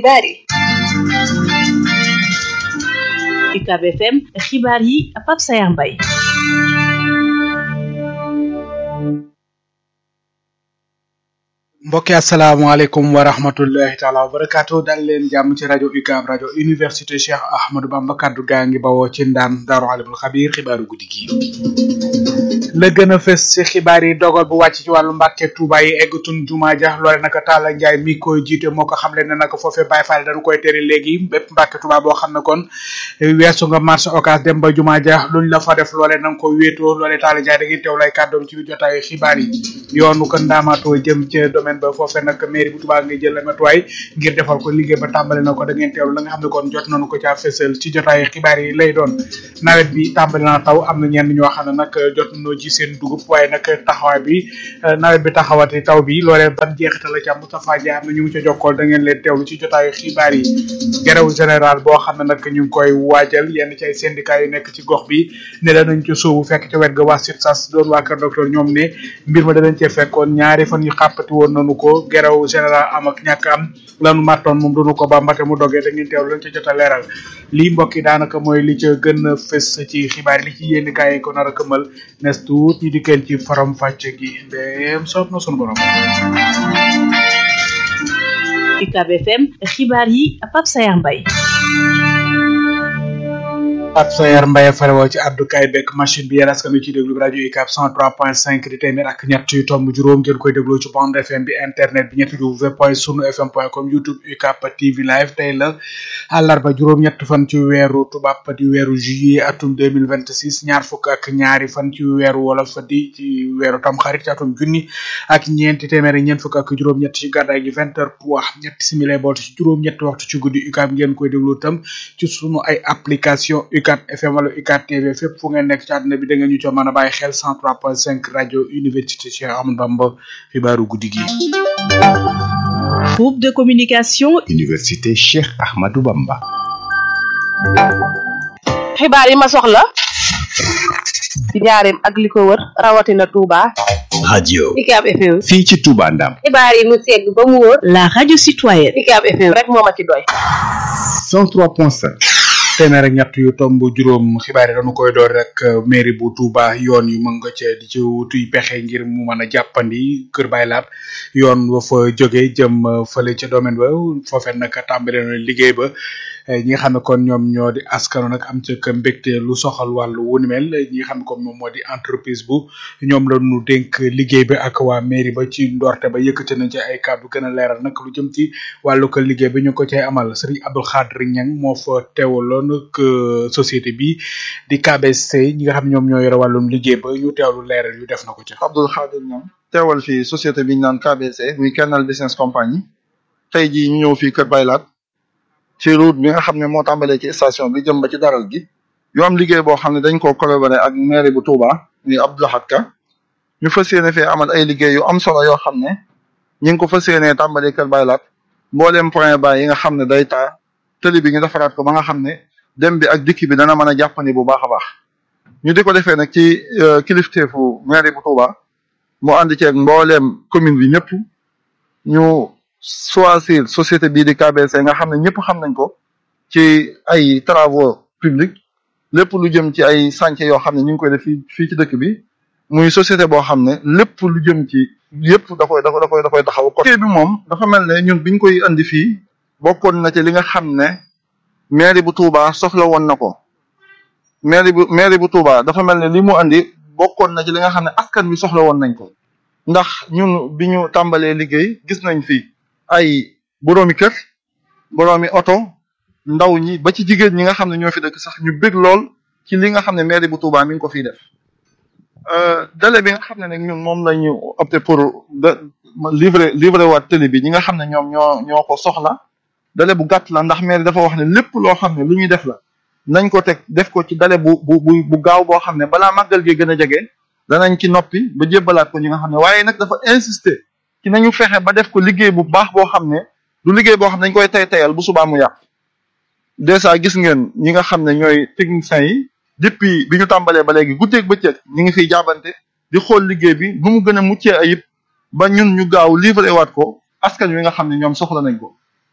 xibaar yi UCAB FM xibaar yi Pape Sayar Mbaye mbokki asalaamaaleykum wa rahmatullahi taala wa barakaatu dal leen jàmm ci rajo UCAB rajo université Cheikh Ahmadou Bamba kaddu gaa ngi bawoo ci ndaan daaru alimul xabiir xibaaru guddi gi la gën a fës ci xibaar yi dogal bu wàcc ci wàllu mbàkke Touba yi eggatun jumaa ja loole naka Talla Njaay mi koy jiite moo ko xamle ne naka foofee Baay Faal dañu koy tere léegi bépp mbàkke Touba boo xam ne kon weesu nga marché Ocass dem ba jumaa ja luñ la fa def loole nanga ko wéetoo loole Talla Njaay da ngeen teew lay kàddoom ci biir jotaayu xibaar yi yoonu ko ndaamaatoo jëm ca domaine ba foofee nag mairie bu Touba nga jël la matuwaay ngir defal ko liggéey ba tàmbali na ko da ngeen teewlu la nga xam ne kon jot nañu ko caa fësal ci jotaayu xibaar yi lay doon nawet bi tàmbali na taw am na ñenn ñoo xam ne nag jot nañoo ji seen dugub waaye nag taxawaay bi nawet bi taxawati taw bi loolee ban jeexital la ca Moustapha Dia am na ñu ngi ca jokkool da ngeen leen teewlu ci jotaayu xibaar yi grève général boo xam ne nag ñu ngi koy waajal yenn ci ay syndicat yu nekk ci gox bi ne danañ ca sóobu fekk ca wet ga waa SUTSAS doon waa kër docteur ñoom ne mbir ma danañ cee fekkoon ñaari fan yu xàppati woon nañu ko grève général am ak ñàkk am lanu mattoon moom doonu ko ba mbate mu dogee da ngeen teewlu lañ ca jot a leeral lii mbokk yi daanaka mooy li ca gën a fës ci xibaar yi li ci yénn kaay ko nar a këmal nes tuut ñu dikkeen ci faram fàcce gi ndéem soob na sunu borom UCAB FM xibaar yi Pape Sayar Mbaye Pape Sayar Mbaye farewoo ci abdukaay bekk machine bi yéen askan wi ci déglu bi rajo UCAB 103.5 di téeméer ak ñett yu tomb juróom ngeen koy dégloo ci bande FM bi internet bi ñetti w point sunu fm point com youtube UCAB TV live tey la àllarba juróom-ñett fan ci weeru tubaab di weeru juillet atum 2026 ñaar fukk ak ñaari fan ci weeru wolof di ci weeru tamxarit ci atum junni ak ñeenti téeméer ak ñeent fukk ak juróom-ñett ci gàddaay gi vingt heures trois ñetti simili boot ci juróom-ñetti waxtu ci guddi UCAB ngeen koy déglu tam ci sunu ay application UCAB FM wala UCAB TV fépp fu ngeen nekk ci àdduna bi da ngeen ñu co mën a bàyyi xel 103.5 rajo université Cheikh Ahmadou Bamba xibaaru guddi gi. groupe de communication. université Cheikh Ahmadou Bamba. xibaar yi ma soxla ci njaareem ak li ko wër rawatina Touba. radio. UCAB FM. fii ci Touba Ndam. xibaar yi mu segg ba mu wóor. la radio citoyenne. UCAB FM rek moo ma ci doy. 103.5. téeméer ak ñett yu tomb juróom xibaar yi dañu koy door rek mairie bu Touba yoon yu mën nga ca di ci wutuy pexe ngir mu mën a jàppandi Kër Baay Laat yoon wa fa jóge jëm fële ca domaine ba foofee nag tàmbale na liggéey ba ñi nga xam ne kon ñoom ñoo di askano nag am ca ka mbégte lu soxal wàllu wu ni mel ñi nga xam ne kon moom moo di entreprise bu ñoom la ñu dénk liggéey bi ak waa mairie ba ci ndorte ba yëkkati nañ ci ay kàddu gën a leeral nag lu jëm ci wàllu ko liggéey bi ñu ko cay amal Serigne Abdou Khadre Niang moo fa teewaloon que société bi di KBC ñi nga xam ñoom ñoo yore wàllum liggéey ba ñu teewlu leeral yu def na ko ci. Abdou Khadre Niang teewal fii société bi ñu naan KBC muy Kernel Business Company tey jii ñu ñëw fii Kër Baylaat ci route bi nga xam ne moo tàmbalee ci station bi jëm ba ci daral gi yu am liggéey boo xam ne dañ koo collaboré ak mairie bu Touba muy Abdou Lahad Ka ñu fas yéene fee amal ay liggéey yu am solo yoo xam ne ñi ngi ko fas yéenee tàmbalee Kër Baylaat mbooleem point ba yi nga xam ne day taa tëli bi ñu defaraat ko ba nga xam ne dem bi ak dikk bi dana mën a jàppandi bu baax a baax ñu di ko defee nag ci kilifteefu mairie bu Touba mu ànd ceeg mbooleem commune bi ñëpp ñu choisir société bii di KBC nga xam ne ñëpp xam nañ ko ci ay travaux publics lépp lu jëm ci ay chantier yoo xam ne ñu ngi koy def fii fii ci dëkk bi muy société boo xam ne lépp lu jëm ci yëpp da koy da koy da koy taxaw côté bi moom dafa mel ne ñun biñ koy andi fii bokkoon na ci li nga xam ne mairie bu Touba soxla woon na ko mairie bu mairie bu Touba dafa mel ne li mu andi bokkoon na ci li nga xam ne askan wi soxla woon nañ ko ndax ñun bi ñu tàmbalee liggéey gis nañ fi ay boroomi kër boroomi oto ndaw ñi ba ci jigéen ñi nga xam ne ñoo fi dëkk sax ñu bég lool ci li nga xam ne mairie bu Touba mi ngi ko fiy def délai bi nga xam ne nag ñun moom la ñu opté pour de livrer livrer waat télé bi ñi nga xam ne ñoom ñoo ñoo ko soxla délai bu gàtt la ndax mairie dafa wax ne lépp loo xam ne lu ñuy def la nañ ko teg def ko ci délai bu bu bu bu gaaw boo xam ne balaa màggal gi gën a jege danañ ci noppi ba jébbalaat ko ñi nga xam ne waaye nag dafa insister ci nañu fexe ba def ko liggéey bu baax boo xam ne du liggéey boo xam ne dañ koy tay tayal bu subaa mu yàq dèjà gis ngeen ñi nga xam ne ñooy techniciens yi depuis bi ñu tàmbalee ba léegi guddeeg bëccëg ñi ngi fiy jaabante di xool liggéey bi nu mu gën a muccee ayib ba ñun ñu gaaw livré waat ko askan wi nga xam ne ñoom soxla nañ ko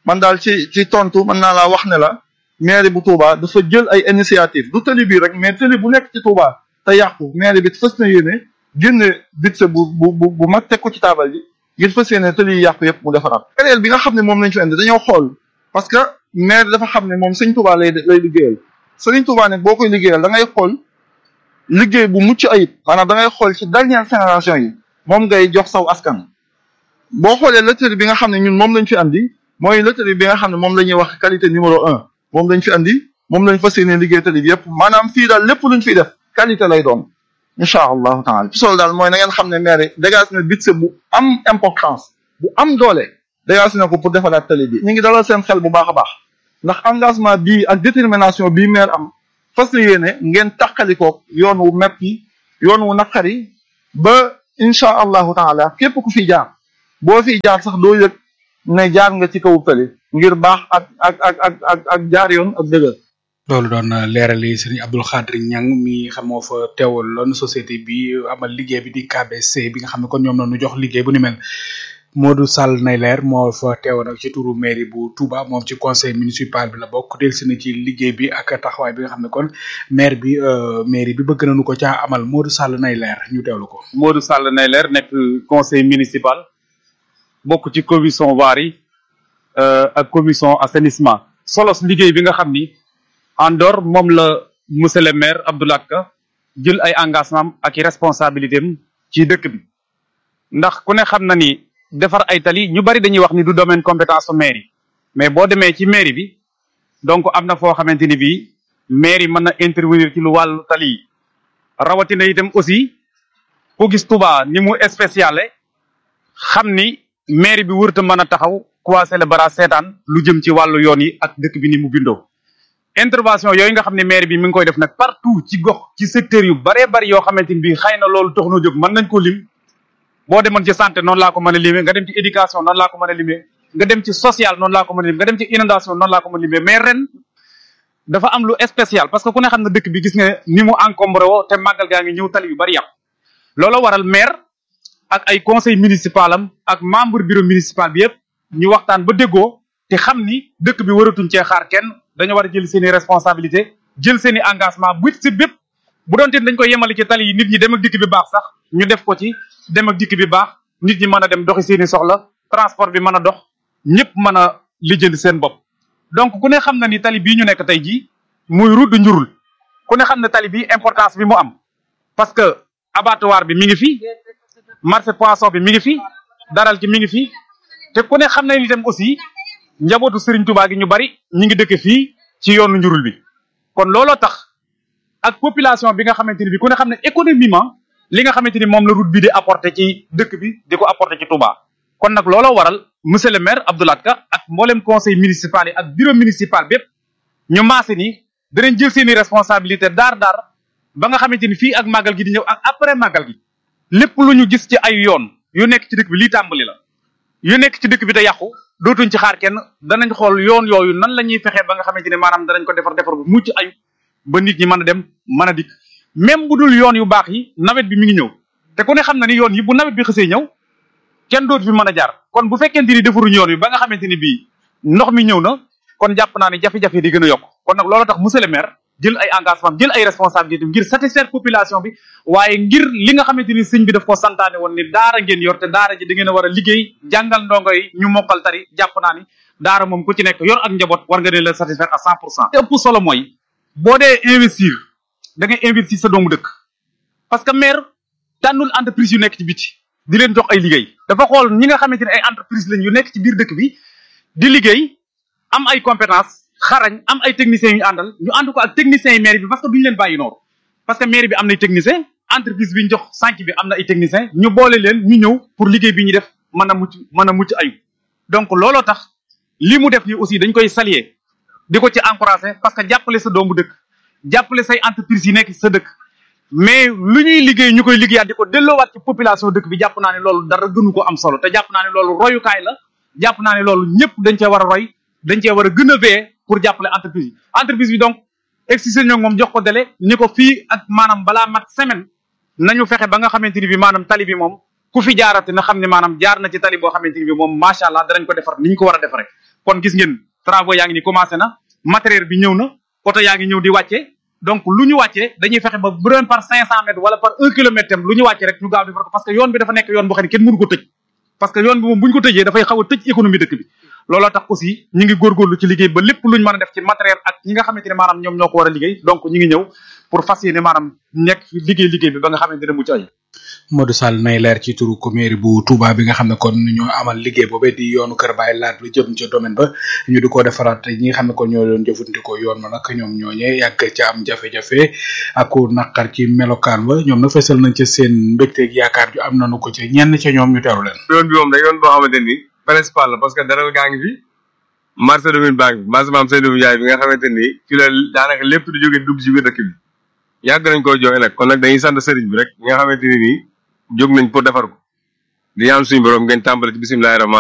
man daal ci ci tontu mën naa laa wax ne la mairie bu Touba dafa jël ay initiative du tëli bii rek mais tëli bu nekk ci Touba te yàqu mairie bi fës na yéene génne budget bu bu bu bu mag teg ko ci taabal ji ngir fës yéene tëli yi yàqu yëpp mu defaraat. période bi nga xam ne moom lañ fi indi dañoo xool parce que maire dafa xam ne moom sëñ Touba lay lay liggéeyal sëñ Touba nag boo koy liggéeyal da ngay xool liggéey bu mucc ayib maanaam da ngay xool ci dernière génération yi moom ngay jox saw askan. boo xoolee loterie bi nga xam ne ñun moom lañ fi andi mooy loterie bi nga xam ne moom la ñuy wax qualité numéro un moom lañ fi andi moom lañ fas yéene liggéey tali bi yëpp maanaam fii daal lépp luñ fiy def qualité lay doon incha allahu taala ci solo daal mooy na ngeen xam ne maire dégage na budget bu am importance bu am doole dégage na ko pour defaraat tali bi ñu ngi dalal seen xel bu baax a baax ndax engagement bii ak détermination bii maire am fas yéene ngeen tàqalikoog yoon wu metti yoon wu naqari ba incha allahu taala képp ku fi jaar boo fi jaar sax doo yëg ne jaar nga ci kaw tali ngir baax ak ak ak ak ak ak jaar yoon ak dëgër loolu doon leerali sëriñ Abdul Xaadir Ñang mi xam moo fa teewaloon société bi amal liggéey bi di KBC bi nga xam ne kon ñoom noonu jox liggéey bu ni mel Modou Sall nay leer moo fa teewoon ak ci turu mairie bu Touba moom ci conseil municipal bi la bokk delsi na ci liggéey bi ak taxawaay bi nga xam ne kon maire bi mairie bi bëgg nañu ko caa amal Modou Sall nay leer ñu teewlu ko. Modou Sall nay leer nekk conseil municipal. bokk ci commission voirie ak commission assainissement solos liggéey bi nga xam ni en dehors moom la monsieur le maire Abdoulaye Ka jël ay engagement ak i responsabilité am ci dëkk bi ndax ku ne xam na ni defar ay tali ñu bari dañuy wax ni du domaine compétence su mairie mais boo demee ci mairie bi donc am na foo xamante ni bii mairie mën na intervenir ci lu wàllu tali yi rawatina itam aussi ku gis Touba ni mu spéciale xam ni mairie bi wërta mën a taxaw croiser le bras seetaan lu jëm ci wàllu yoon yi ak dëkk bi ni mu bindoo intervention yooyu nga xam ne mairie bi mi ngi koy def nag partout ci gox ci secteur yu baree bari yoo xamante ni bii xëy na loolu tax na jóg mën nañ ko lim boo demoon ci santé noonu laa ko mën a limee nga dem ci éducation noonu laa ko mën a limee nga dem ci social noonu laa ko mën a limee nga dem ci inondation noonu laa ko mën a limee mais ren dafa am lu spécial parce que ku ne xam ne dëkk bi gis nga ni mu encombré woo te màggal gaa ngi ñëw tali yu bari yàqu loolu waral maire ak ay conseil municipal am ak membre bureau municipal bi yëpp ñu waxtaan ba déggoo te xam ni dëkk bi waratuñ cee xaar kenn dañoo war a jël seen i responsabilité jël seen i engagement bu si bépp bu doon dañ koy yemale ci tali yi nit ñi dem ak dikk bi baax sax ñu def ko ci dem ak dikk bi baax nit ñi mën a dem doxi seen i soxla transport bi mën a dox ñëpp mën a lijjanti seen bopp. donc ku ne xam na ni tali bii ñu nekk tey jii muy route de njurul ku ne xam ne tali bi importance bi mu am parce que abattoir bi mi ngi fi marché poisson bi mi ngi fi daral ci mi ngi fi te ku ne xam na ni itam aussi njabootu Serigne Touba gi ñu bari ñu ngi dëkk fii ci yoonu njurul bi kon looloo tax ak population bi nga xamante ni bi ku ne xam ne économiquement li nga xamante ni moom la route bi di apporter ci dëkk bi di ko apporter ci Touba kon nag looloo waral monsieur le maire Abdoulaye Ka ak mboolem conseil municipal yi ak bureau municipal bépp ñu maase ni danañ jël seeni responsabilité daar daar ba nga xamante ni fii ak màggal gi di ñëw ak après màggal gi lépp lu ñu gis ci ay yoon yu nekk ci dëkk bi lii tàmbali la yu nekk ci dëkk bi te yàqu dootuñ ci xaar kenn danañ xool yoon yooyu nan la ñuy fexee ba nga xamante ni maanaam danañ ko defar defar bu mucc ayu ba nit ñi mën a dem mën a dikk même bu dul yoon yu baax yi nawet bi mi ngi ñëw te ku ne xam na ni yoon yi bu nawet bi xësee ñëw kenn dootu fi mën a jaar kon bu fekkente ni defaruñ yoon wi ba nga xamante ni bii ndox mi ñëw na kon jàpp naa ni jafe-jafe di gën a yokk kon nag loolu tax monsieur le maire jël ay engagement jël ay responsabilité ngir satisfaire population bi waaye ngir li nga xamante ni sëñ bi daf ko santaane woon ni daara ngeen yor te daara ji da ngeen a war a liggéey jàngal ndongo yi ñu mokkal tari jàpp naa ni daara moom ku ci nekk yor ak njaboot war nga ne la satisfaire à cent pour cent te ëpp solo mooy boo dee investir da ngay investir sa doomu dëkk parce que maire tànnul entreprise yu nekk ci biti di leen jox ay liggéey dafa xool ñi nga xamante ne ay entreprise lañ yu nekk ci biir dëkk bi di liggéey am ay compétence xarañ am ay techniciens yu àndal ñu ànd ko ak techniciens yi maire bi parce que duñu leen bàyyi noonu parce que maire bi am nay technicien entreprise bi ñu jox sànq bi am na ay technicien ñu boole leen ñu ñëw pour liggéey bi ñu def mën a mucc mën a mucc ayu donc looloo tax li mu def nii aussi dañ koy saluer di ko ci encourager parce que jàppale sa doomu dëkk jàppale say entreprise yi nekk sa dëkk mais lu ñuy liggéey ñu koy liggéeyaat di ko delloowaat ci population dëkk bi jàpp naa ne loolu dara gënu ko am solo te jàpp naa ne loolu royukaay la jàpp naa ne loolu ñëpp dañ cee war a roy dañ cee war a gën a veiller pour jàppale entreprise yi entreprise bi donc excisé ñoo moom jox ko délai ni ko fii ak maanaam balaa mat semaine nañu fexe ba nga xamante ni bi maanaam tali bi moom ku fi jaarate na xam ne maanaam jaar na ci tali boo xamante ni bi moom macha allah danañ ko defar ni ñu ko war a defare kon gis ngeen travaux yaa ngi ni commencé na matériel bi ñëw na oto yaa ngi ñëw di wàcce donc lu ñu wàccee dañuy fexe ba bu doon par cinq cent mètres wala par un kilomètre tam lu ñu wàccee rek ñu gaaw defar ko parce que yoon bi dafa nekk yoon boo xam ne kenn mënu ko tëj parce que yoon bi moom bu ñu ko tëjee dafay xaw a tëj économie dëkk bi looloo tax aussi ñu ngi góorgóorlu ci liggéey ba lépp luñ mën a def ci matériel ak ñi nga xamante ne maanaam ñoom ñoo ko war a liggéey donc ñu ngi ñëw pour fas yéene maanaam nekk liggéey liggéey bi ba nga xamante ne mucc ay Modou Sall nay leer ci turu commune bu Touba bi nga xam ne kon ñoo amal liggéey boobee di yoonu Kër Baye laat lu jëm ca domaine ba ñu di ko defaraat ñi nga xam ne kon ñoo doon jëfandikoo yoon ma nag ñoom ñooñee yàgg ca am jafe-jafe ak ku naqar ci melokaan ba ñoom nag fesal nañ ca seen mbégteeg yaakaar ju am nañu ko ci ñenn ca ñoom ñu teeru leen. yoon bi moom da yoon boo xamante ni principal la parce que dara gaa ngi fi marché domine baa ngi fi marché maam Seydou Ndiaye bi nga xamante ni ci la daanaka lépp di jóge dugg ci biir dëkk bi yàgg nañ koo joxe nag kon nag dañuy sant sëriñ bi rek nga xamante ni nii jóg nañ pour defar ko di ñaan suñu borom ngeen tàmbale ci bisimilahi rahmaan